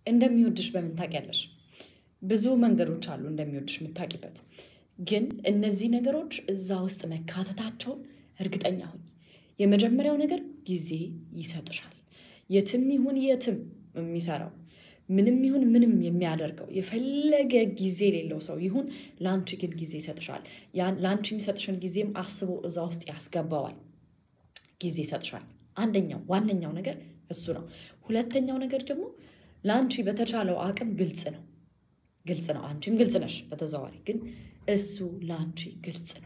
እንደሚወድሽ በምን ታውቂያለሽ? ብዙ መንገዶች አሉ እንደሚወድሽ የምታውቂበት። ግን እነዚህ ነገሮች እዛ ውስጥ መካተታቸውን እርግጠኛ ሁኝ። የመጀመሪያው ነገር ጊዜ ይሰጥሻል። የትም ይሁን የትም የሚሰራው ምንም ይሁን ምንም የሚያደርገው የፈለገ ጊዜ የሌለው ሰው ይሁን ለአንቺ ግን ጊዜ ይሰጥሻል። ያን ለአንቺ የሚሰጥሽን ጊዜም አስቦ እዛ ውስጥ ያስገባዋል። ጊዜ ይሰጥሻል። አንደኛው ዋነኛው ነገር እሱ ነው። ሁለተኛው ነገር ደግሞ ለአንቺ በተቻለው አቅም ግልጽ ነው። ግልጽ ነው። አንቺም ግልጽ ነሽ በተዘዋዋሪ ግን እሱ ለአንቺ ግልጽ ነው።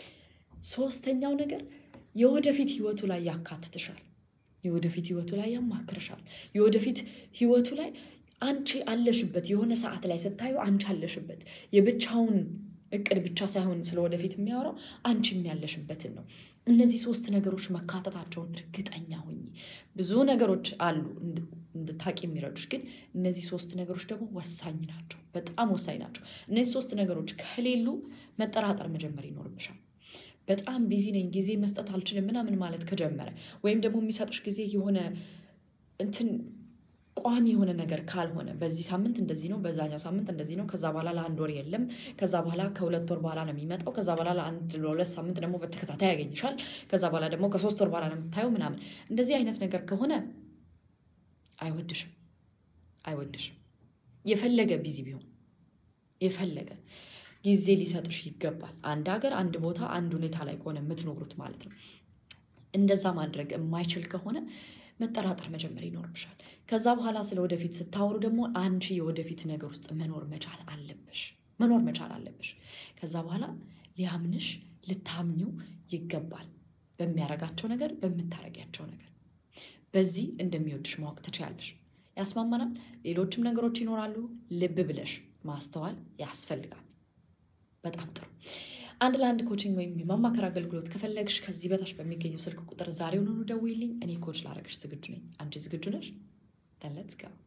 ሶስተኛው ነገር የወደፊት ህይወቱ ላይ ያካትትሻል። የወደፊት ህይወቱ ላይ ያማክርሻል። የወደፊት ህይወቱ ላይ አንቺ አለሽበት። የሆነ ሰዓት ላይ ስታዩ አንቺ አለሽበት። የብቻውን እቅድ ብቻ ሳይሆን ስለ ወደፊት የሚያወራው አንቺም ያለሽበትን ነው። እነዚህ ሶስት ነገሮች መካተታቸውን እርግጠኛ ሁኚ። ብዙ ነገሮች አሉ እንድታቂ የሚረዱሽ፣ ግን እነዚህ ሶስት ነገሮች ደግሞ ወሳኝ ናቸው። በጣም ወሳኝ ናቸው። እነዚህ ሶስት ነገሮች ከሌሉ መጠራጠር መጀመር ይኖርብሻል። በጣም ቢዚ ነኝ፣ ጊዜ መስጠት አልችልም ምናምን ማለት ከጀመረ ወይም ደግሞ የሚሰጥሽ ጊዜ የሆነ እንትን ቋሚ የሆነ ነገር ካልሆነ በዚህ ሳምንት እንደዚህ ነው፣ በዛኛው ሳምንት እንደዚህ ነው፣ ከዛ በኋላ ለአንድ ወር የለም፣ ከዛ በኋላ ከሁለት ወር በኋላ ነው የሚመጣው፣ ከዛ በኋላ ለአንድ ለሁለት ሳምንት ደግሞ በተከታታይ ያገኝሻል፣ ከዛ በኋላ ደግሞ ከሶስት ወር በኋላ ነው የምታየው ምናምን። እንደዚህ አይነት ነገር ከሆነ አይወድሽም፣ አይወድሽም። የፈለገ ቢዚ ቢሆን የፈለገ ጊዜ ሊሰጥሽ ይገባል። አንድ ሀገር፣ አንድ ቦታ፣ አንድ ሁኔታ ላይ ከሆነ የምትኖሩት ማለት ነው። እንደዛ ማድረግ የማይችል ከሆነ መጠራጠር መጀመር ይኖርብሻል። ከዛ በኋላ ስለ ወደፊት ስታወሩ ደግሞ አንቺ የወደፊት ነገር ውስጥ መኖር መቻል አለብሽ፣ መኖር መቻል አለብሽ። ከዛ በኋላ ሊያምንሽ ልታምኚው ይገባል። በሚያረጋቸው ነገር፣ በምታረጊያቸው ነገር በዚህ እንደሚወድሽ ማወቅ ትችያለሽ። ያስማማናል። ሌሎችም ነገሮች ይኖራሉ። ልብ ብለሽ ማስተዋል ያስፈልጋል። በጣም ጥሩ። አንድ ለአንድ ኮችንግ ወይም የማማከር አገልግሎት ከፈለግሽ ከዚህ በታች በሚገኘው ስልክ ቁጥር ዛሬውኑ ደውይልኝ። እኔ ኮች ላረግሽ ዝግጁ ነኝ። አንቺ ዝግጁ ነሽ? ተን ሌትስ ጎ